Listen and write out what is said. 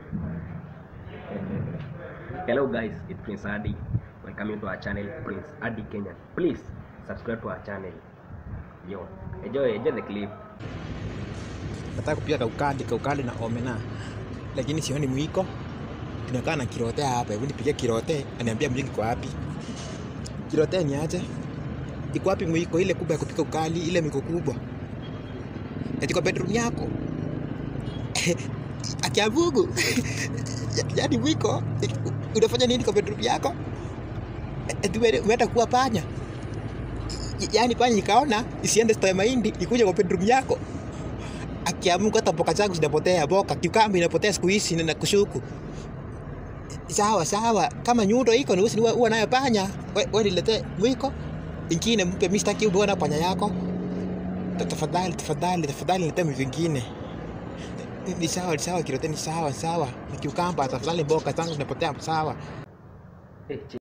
Hello guys, it's Prince Adi. Welcome to our channel, Prince Adi Kenya. Please subscribe to our channel. Yo, enjoy, enjoy the clip. nataka kupika kaukali kaukali na omena lakini sioni mwiko tunakaa na kirote hapa hebu nipigie kirote aniambia mwiko iko wapi kirote ni aje iko wapi mwiko ile kubwa ya kupika ukali ile mwiko kubwa eti kwa bedroom yako akiabugu yaani mwiko unafanya nini kwa bedroom yako eti ume- umeenda kuwa panya yaani panya ikaona isiende stoya mahindi ikuja kwa bedroom yako akiamuka hata mboka zangu zinapotea boka kiukambi inapotea siku hizi na kushuku sawa sawa kama nyundo iko nusi huwa nayo panya we, we nilete mwiko ingine mpe mimi sitaki uwe na panya yako Ta- tafadhali tafadhali tafadhali nilete vingine Ni- ni sawa ni sawa kirote ni sawa ni sawa ni kiukamba tafadhali mboka zangu zinapotea sawa Hey,